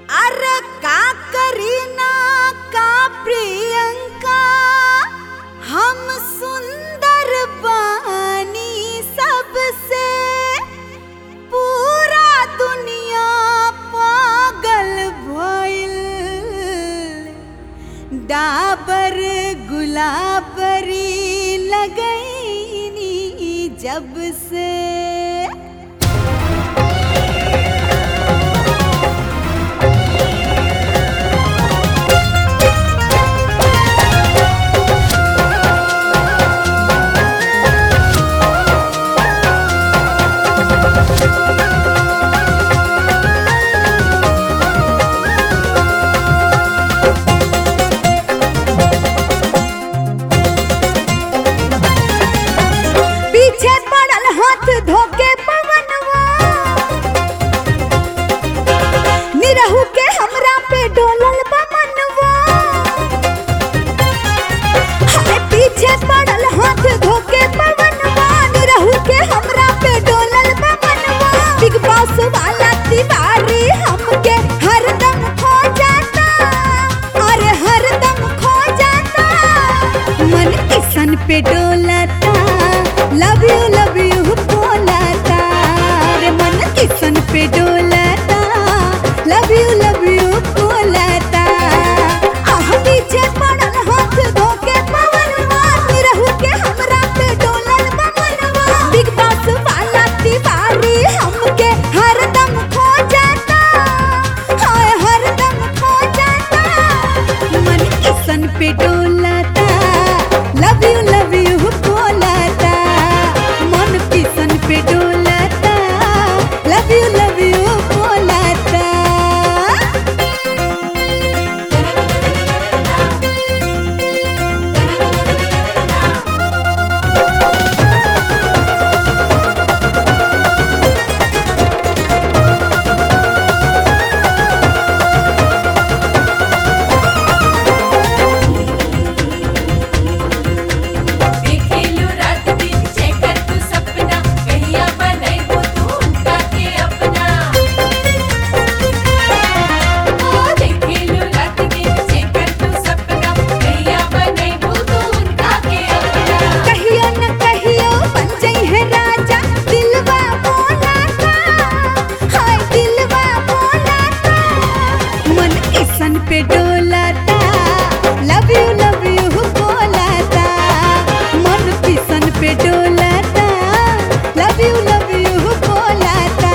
अरे का करीना का प्रियंका हम सुंदर बानी सबसे पूरा दुनिया पागल भइल डाबर गुलाबरी लगैनी जब से पीछे पड़ल हाथ धोके पवनवा निरहु के हमरा पे डोलल बा मनवा हाय पीछे पड़ल हाथ धोके पवनवा निरहु के हमरा पे डोलल बा मनवा बिग बॉस वाला तिवारी हमके हरदम खो जाता अरे हरदम खो जाता मन किसन पे डोलता लव यू लव यू बोलता रे मन किसन पे डोलता लव यू लव यू बोलता आह पीछे पड़ल हाथ धोके पवनवा निरहु के हमरा पे डोलल बमनवा बिग बॉस वाला तिवारी हमके हरदम खो जाता हाय हरदम खो जाता मन किसन पे डोलता लव यू लव यू बोलता मन किसन पे डोलता लव यू लव यू बोलता देखेलू रात दिन जेकर तू सपना कहिया बनैबो तू उनका के अपना ओ देखेलू रात दिन जेकर तू सपना कहिया बनैबो तू उनका के अपना कहियो न कहियो बन जाई है राजा दिलवा बोलाता हाय दिलवा बोलाता मन किसन पे डोलाता लव यू लव यू बोलाता मन किसन पे डोलाता लव यू लव यू बोलाता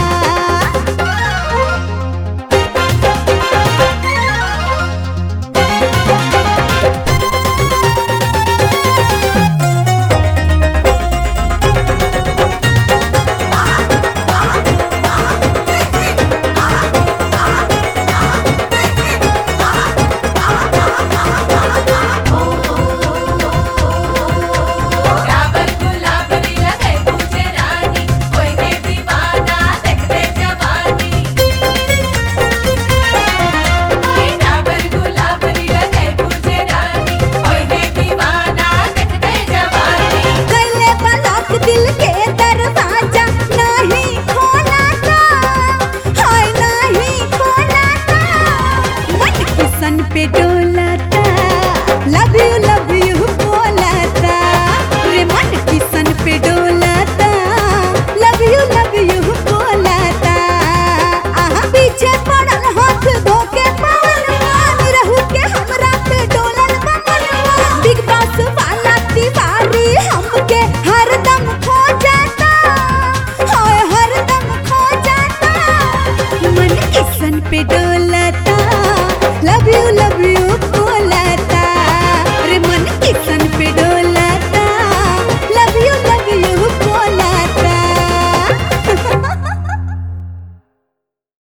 डाबर गुलाबरी लगे पूजे रानी कोई दे दीवाना देखते जवानी ओए डाबर गुलाबरी लगे पूजे रानी कोई दे दीवाना देखते जवानी गले बलक दिल के दरवाजा नहीं खोलाता हाय नहीं खोलाता मन किसन पे डोलाता लव यू लव यू बोलाता रे मन किसन पे डोलाता लव यू लव यू बोलाता आहा पीछे पड़ल हाथ धोके पवनवा रहू के हमरा पे डोलल बमनवा बिग बॉस वाला तिवारी हमके हरदम खो जाता हाय हरदम खो जाता मन किसन पे डोलाता